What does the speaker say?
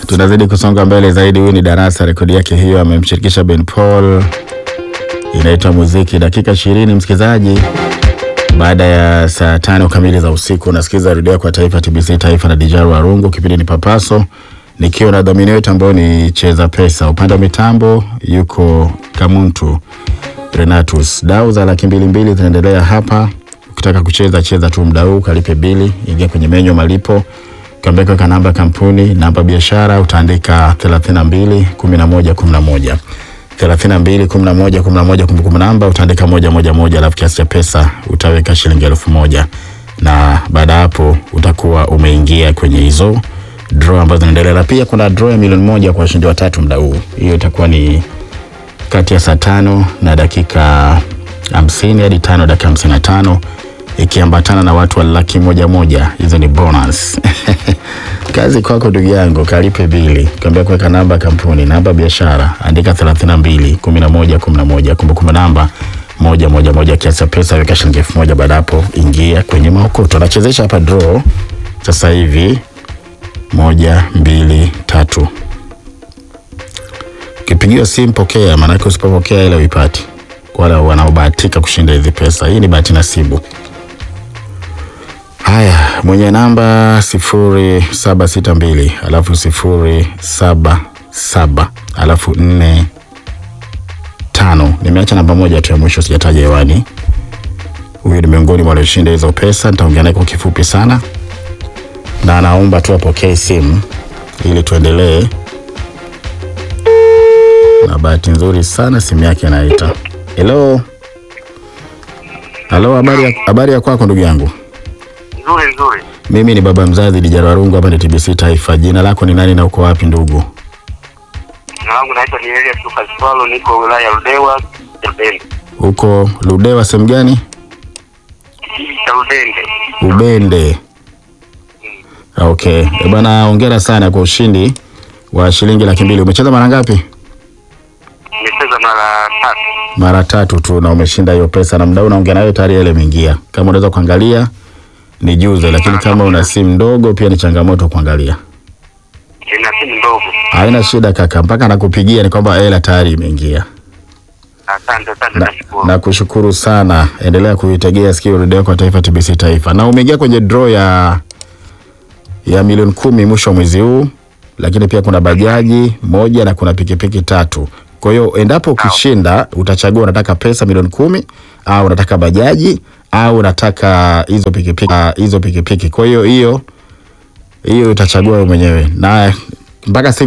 Tunazidi kusonga mbele zaidi. Huyu ni Darasa, rekodi yake hiyo amemshirikisha Ben Paul, inaitwa muziki. Dakika ishirini msikilizaji, baada ya saa tano kamili za usiku unasikiza redio kwa taifa TBC Taifa na Dijaru Arungu. Kipindi ni Papaso nikiwa na dhamini wetu ambao ni Cheza Pesa. Upande wa mitambo yuko Kamuntu Renatus. Dau za laki mbili mbili zinaendelea hapa. Ukitaka kucheza cheza tu mda huu, kalipe bili, ingia kwenye menyu malipo, kambeka ka namba kampuni, namba biashara, utaandika 32 11 11 32 11 11, kumbukumbu namba utaandika moja moja moja, alafu kiasi cha pesa utaweka shilingi elfu moja na baada ya hapo utakuwa umeingia kwenye hizo draw ambazo zinaendelea, na pia kuna draw ya milioni moja kwa washindi watatu mda huu. Hiyo itakuwa ni kati ya saa tano na dakika hamsini hadi tano dakika hamsini na tano ikiambatana na watu wa laki moja moja. Hizo ni bonus kazi kwako ndugu yangu, kalipe bili, kaambia kuweka namba kampuni, namba biashara, andika 32 11 11, kumbukumbu namba moja moja moja, kiasi cha pesa weka shilingi elfu moja. Baada hapo ingia kwenye maokoto. Anachezesha hapa draw sasa hivi, moja mbili tatu Ukipigiwa simu pokea, maanake usipopokea ile uipati. Kwa wale wanaobahatika kushinda hizi pesa, hii ni bahati nasibu. Haya, mwenye namba sifuri saba sita mbili alafu sifuri saba saba alafu nne tano. Nimeacha namba moja tu ya mwisho sijataja hewani. Huyu ni miongoni mwa walioshinda hizo pesa. Nitaongea naye kwa kifupi sana, na anaomba tu apokee simu ili tuendelee na bahati nzuri sana simu yake inaita. Hello, halo, habari ya, habari ya kwako ndugu yangu? Nzuri nzuri. Mimi ni baba mzazi Dijara Warungu, hapa ni TBC Taifa. Jina lako ni nani na uko wapi ndugu? Jina langu naitwa ni Elias Lucas Paulo, niko wilaya ya Ludewa, Lubende. Huko Ludewa sehemu gani? Cha Lubende. Ubende. Okay. Eh, bwana hongera sana kwa ushindi wa shilingi laki mbili. Umecheza mara ngapi? Nimecheza mara tatu. Mara tatu tu na umeshinda hiyo pesa, na mdau naongea nayo tayari ile imeingia. Kama unaweza kuangalia ni juze, lakini kama una simu ndogo pia ni changamoto kuangalia. Nina simu ndogo. Haina shida kaka, mpaka nakupigia ni kwamba hela tayari imeingia. Asante, asante Na, nashukuru. na kushukuru sana, endelea kuitegea sikio redio kwa taifa TBC Taifa, na umeingia kwenye draw ya ya milioni kumi mwisho wa mwezi huu, lakini pia kuna bajaji moja na kuna pikipiki tatu. Kwa hiyo endapo ukishinda, utachagua unataka pesa milioni kumi au unataka bajaji au unataka hizo pikipiki ah, hizo pikipiki. Kwa hiyo hiyo hiyo utachagua wewe mwenyewe, na mpaka sasa